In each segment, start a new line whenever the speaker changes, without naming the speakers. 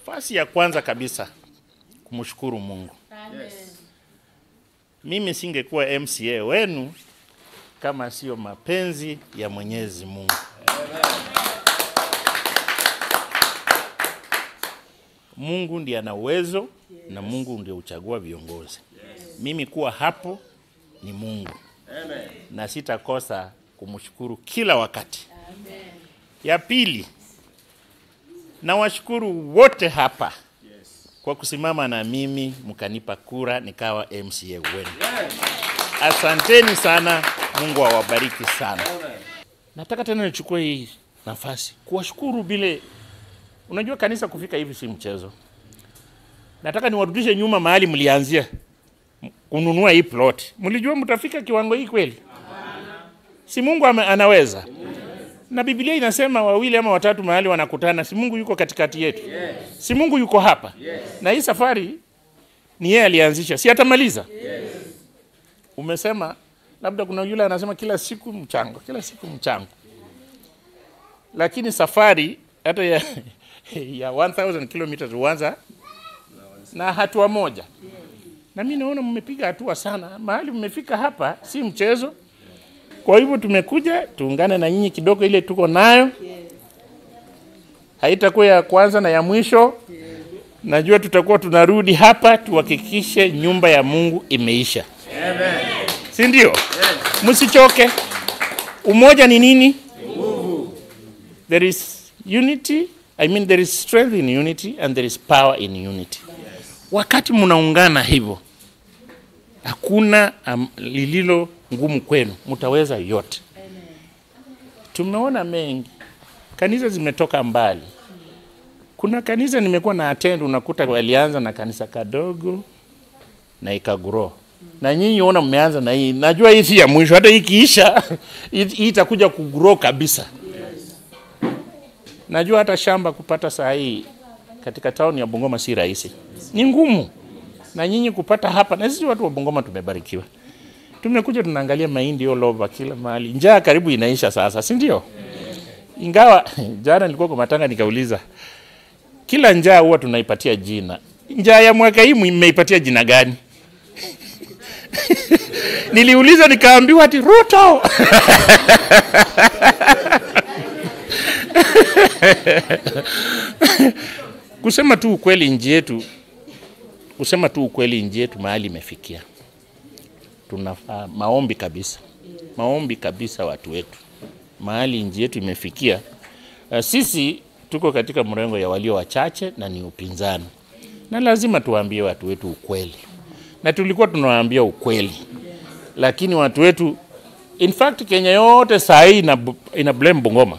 Nafasi ya kwanza kabisa kumshukuru Mungu. Mimi singekuwa MCA wenu kama sio mapenzi ya Mwenyezi Mungu. Mungu ndiye ana uwezo na Mungu ndiye huchagua viongozi. Mimi kuwa hapo ni Mungu na sitakosa kumshukuru kila wakati. Ya pili, nawashukuru wote hapa kwa kusimama na mimi mkanipa kura nikawa MCA wenu. Asanteni sana, Mungu awabariki sana. Nataka tena nichukue hii nafasi kuwashukuru vile, unajua kanisa kufika hivi si mchezo. Nataka niwarudishe nyuma mahali mlianzia kununua hii plot. Mlijua mtafika kiwango hii kweli? Si Mungu ame- anaweza? Na Biblia inasema wawili ama watatu mahali wanakutana, si Mungu yuko katikati yetu? Si Mungu yuko hapa? Na hii safari ni yeye alianzisha, si atamaliza? Umesema labda kuna yule anasema kila siku mchango, kila siku mchango, lakini safari hata ya, ya 1000 kilometers huanza na hatua moja, na mimi naona mmepiga hatua sana, mahali mmefika hapa si mchezo. Kwa hivyo tumekuja tuungane na nyinyi kidogo, ile tuko nayo haitakuwa ya kwanza na ya mwisho. Najua tutakuwa tunarudi hapa tuhakikishe nyumba ya Mungu imeisha, si ndio? Msichoke. Umoja ni nini? There is unity, I mean there is strength in unity and there is power in unity. Wakati mnaungana hivyo, hakuna um, lililo ngumu kwenu, mtaweza yote. Tumeona mengi, kanisa zimetoka mbali. Kuna kanisa nimekuwa na attend, unakuta walianza na kanisa kadogo na ikagrow, na nyinyi ona mmeanza na hii. Najua hii si ya mwisho, hata hii ikiisha hii hii itakuja kugrow kabisa. Najua hata shamba kupata saa hii katika tauni ya Bungoma si rahisi, ni ngumu, na nyinyi kupata hapa, na sisi watu wa Bungoma tumebarikiwa tumekuja tunaangalia mahindi all over kila mahali. Njaa karibu inaisha sasa, si ndio? Ingawa jana nilikuwa kwa matanga nikauliza, kila njaa huwa tunaipatia jina. Njaa ya mwaka hii mmeipatia jina gani? Niliuliza nikaambiwa ati Ruto. kusema tu ukweli, nchi yetu, kusema tu ukweli, nchi yetu mahali imefikia tunafaa maombi kabisa, maombi kabisa, watu wetu, mahali nchi yetu imefikia. Uh, sisi tuko katika mrengo ya walio wachache na ni upinzani, na lazima tuwaambie watu wetu ukweli, na tulikuwa tunawaambia ukweli, lakini watu wetu in fact Kenya yote saa hii ina, ina blame Bungoma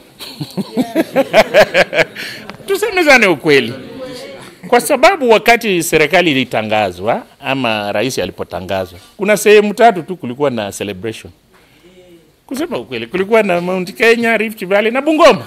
tusemezane ukweli kwa sababu wakati serikali ilitangazwa ama rais alipotangazwa, kuna sehemu tatu tu kulikuwa na celebration. Kusema ukweli, kulikuwa na Mount Kenya, Rift Valley na Bungoma.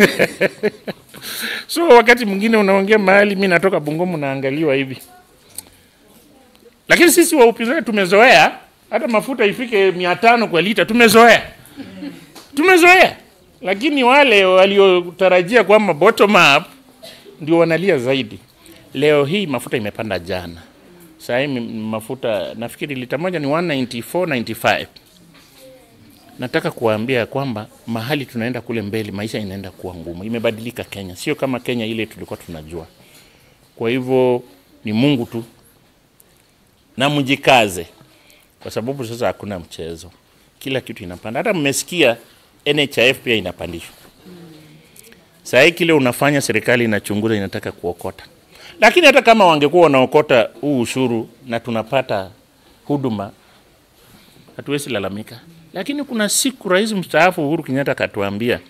so wakati mwingine unaongea mahali, mi natoka Bungoma, naangaliwa hivi, lakini sisi wa upinzani tumezoea hata mafuta ifike mia tano kwa lita, tumezoea tumezoea, lakini wale waliotarajia kwamba bottom up ndio wanalia zaidi. Leo hii mafuta imepanda jana. Sasa hii mafuta nafikiri lita moja ni 194.95. Nataka kuwaambia kwamba mahali tunaenda kule mbele, maisha inaenda kuwa ngumu. Imebadilika Kenya, sio kama Kenya ile tulikuwa tunajua. Kwa hivyo ni Mungu tu, na mjikaze, kwa sababu sasa hakuna mchezo, kila kitu inapanda. Hata mmesikia NHIF pia inapandishwa. Saa hii kile unafanya, serikali inachunguza, inataka kuokota lakini hata kama wangekuwa wanaokota huu ushuru na tunapata huduma, hatuwezi lalamika. Lakini kuna siku rais mstaafu Uhuru Kenyatta akatuambia,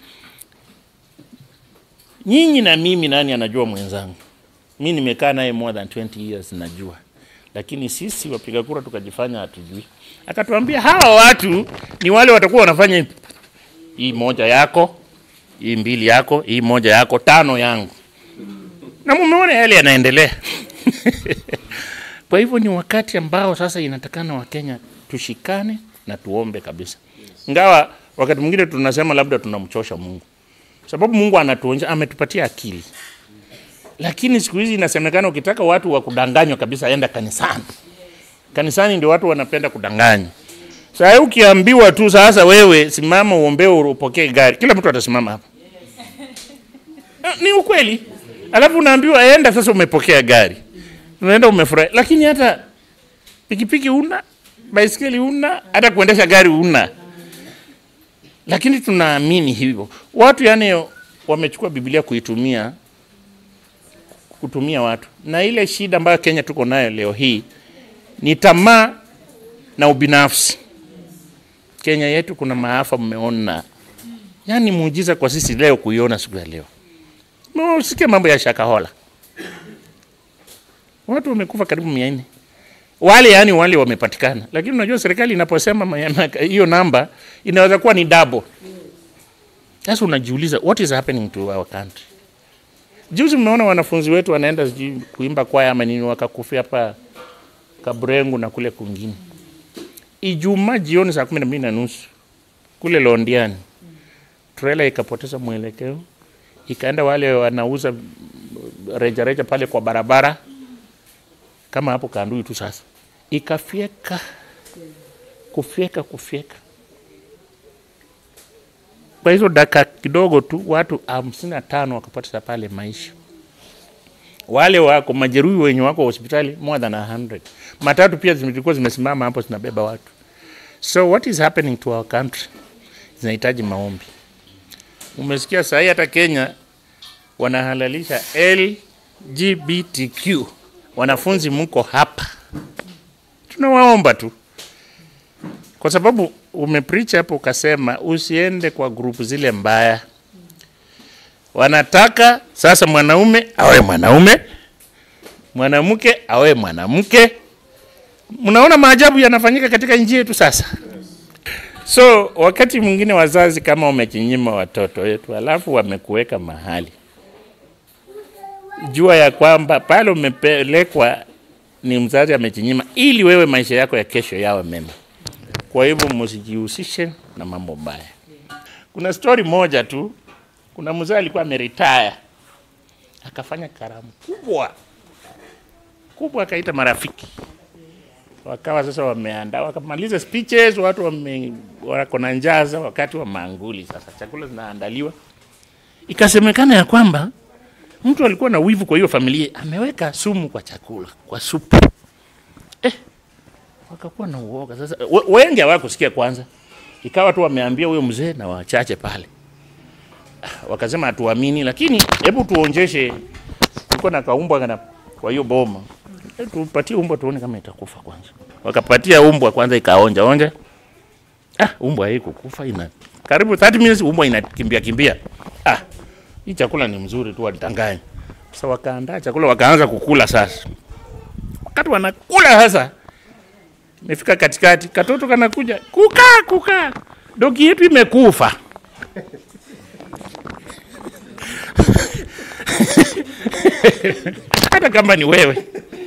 nyinyi na mimi, nani anajua mwenzangu? Mi nimekaa naye more than 20 years, najua, lakini sisi wapiga kura tukajifanya hatujui. Akatuambia hawa watu ni wale watakuwa wanafanya hivi. hii moja yako, hii mbili yako, hii moja yako, tano yangu na mumeona yale yanaendelea. Kwa hivyo ni wakati ambao sasa inatakana Wakenya tushikane na tuombe kabisa, ingawa wakati mwingine tunasema labda tunamchosha Mungu, sababu Mungu anatuonyesha, ametupatia akili, lakini siku hizi inasemekana ukitaka watu wa kudanganywa kabisa, enda kanisani. Kanisani ndio watu wanapenda kudanganywa. Sasa ukiambiwa tu sasa, wewe simama uombee upokee gari, kila mtu atasimama hapa. Ah, Ni ukweli. Alafu unaambiwa enda sasa, umepokea gari, unaenda umefurahi, lakini hata pikipiki una, baisikeli una, hata kuendesha gari una. Lakini tunaamini hivyo watu, yani wamechukua Biblia kuitumia kutumia watu, na ile shida ambayo Kenya tuko nayo leo hii ni tamaa na ubinafsi. Kenya yetu kuna maafa mmeona, yaani muujiza kwa sisi leo kuiona siku ya leo. Msikia mambo ya Shakahola, watu wamekufa karibu mia nne wale yani wale wamepatikana, lakini unajua serikali inaposema ma- ma- hiyo namba inaweza kuwa ni double. Sasa unajiuliza what is happening to our country? Juzi mmeona wanafunzi wetu wanaenda sijui kuimba kwaya ama nini, wakakufia hapa Kabrengu na kule kwingine. Ijumaa jioni saa kumi na mbili na nusu kule Londiani, trailer ikapoteza mwelekeo, ikaenda wale wanauza rejareja reja pale kwa barabara kama hapo Kandui tu sasa, ikafyeka kufyeka kufyeka. Kwa hizo dakika kidogo tu watu hamsini na tano wakapoteza pale maisha. Wale wako majeruhi wenye wako hospitali more than 100. Matatu pia zilikuwa zimesimama hapo zinabeba watu. So what is happening to our country? Zinahitaji maombi. Umesikia sahii hata Kenya wanahalalisha LGBTQ. Wanafunzi mko hapa, tunawaomba tu, kwa sababu umepreach hapo ukasema usiende kwa grupu zile mbaya. Wanataka sasa mwanaume awe mwanaume, mwanamke awe mwanamke. Mnaona maajabu yanafanyika katika nchi yetu sasa. So wakati mwingine wazazi kama wamechinyima watoto wetu, alafu wamekuweka mahali, jua ya kwamba pale umepelekwa ni mzazi amechinyima, ili wewe maisha yako ya kesho yawe mema. Kwa hivyo msijihusishe na mambo mbaya. Kuna story moja tu, kuna mzee alikuwa ameretire akafanya karamu kubwa kubwa, akaita marafiki wakawa sasa wameandaa, wakamaliza speeches, watu wame wako na njaa sasa, wakati wa maanguli sasa, chakula zinaandaliwa. Ikasemekana ya kwamba mtu alikuwa na wivu kwa hiyo familia, ameweka sumu kwa chakula, kwa supu eh, wakakuwa na uoga sasa. we- Wengi hawakusikia kwanza, ikawa tu wameambia huyo mzee na wachache pale, Ah, wakasema hatuamini, lakini hebu tuonjeshe, kulikuwa na kaumbwa kana kwa hiyo boma Eh, tupatie umbwa tuone kama itakufa kwanza. Wakapatia umbwa kwanza, ikaonja onja. Ah, umbwa haikukufa, ina karibu 30 minutes umbwa inakimbia kimbia. Ah, hii chakula ni mzuri tu, walidanganya. Sasa wakaandaa chakula, wakaanza kukula. Sasa wakati wanakula sasa, imefika katikati, katoto kanakuja, kuka kuka, dogi yetu imekufa. hata kama ni wewe.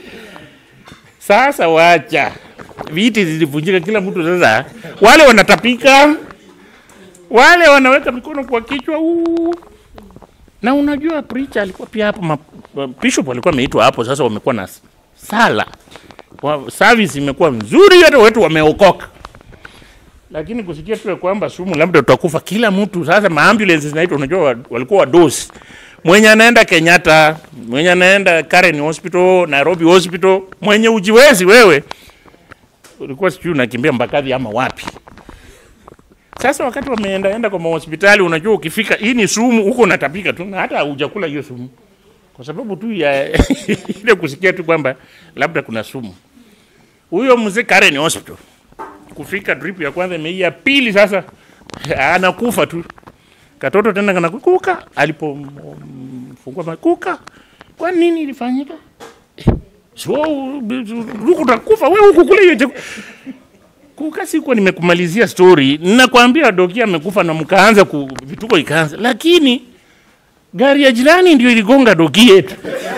Sasa wacha viti zilivunjika, kila mtu sasa, wale wanatapika, wale wanaweka mikono kwa kichwa uu. Na unajua preacher alikuwa pia hapo, ma- bishop alikuwa ameitwa hapo. Sasa wamekuwa na sala, Wa- service imekuwa nzuri, hata wetu wameokoka, lakini kusikia tu ya kwamba sumu labda tutakufa, kila mtu sasa, maambulance zinaitwa, unajua wa- walikuwa wadosi mwenye anaenda Kenyatta, mwenye anaenda Karen Hospital, Nairobi Hospital, mwenye ujiwezi wewe, ulikuwa sijui unakimbia Mbakadhi ama wapi. Sasa wakati wameenda enda kwa mahospitali, unajua ukifika, hii ni sumu, huko unatapika tu na hata hujakula hiyo sumu, kwa sababu tu ya ile kusikia tu kwamba labda kuna sumu. Huyo mzee Karen Hospital, kufika drip ya kwanza imeia, pili sasa anakufa tu katoto tena kana kuka alipofungua ma- kuka kwa nini ilifanyika Eh, so huku utakufa wewe huku kule hiyo chaku- kuka sikuwa nimekumalizia story ninakwambia doki amekufa na mkaanza ku, vituko ikaanza lakini gari ya jirani ndio iligonga doki yetu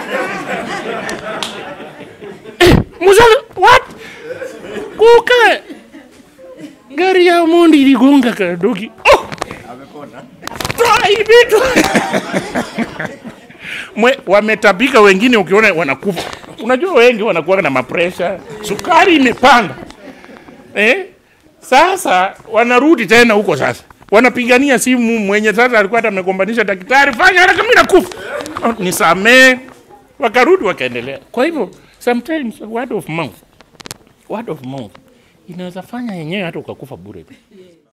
eh, mzalo what kuka gari ya mondi iligonga ka doki oh! toa hii vitu mwe, wametapika wengine, ukiona wanakufa. Unajua wengi wanakuwa na mapresha, sukari imepanda eh? Sasa wanarudi tena huko sasa, wanapigania simu. Mwenye sasa alikuwa hata amegombanisha daktari, fanya haraka, mimi nakufa, Oh, nisamee. Wakarudi wakaendelea. Kwa hivyo sometimes word of mouth, word of mouth inaweza fanya yenyewe hata ukakufa bure.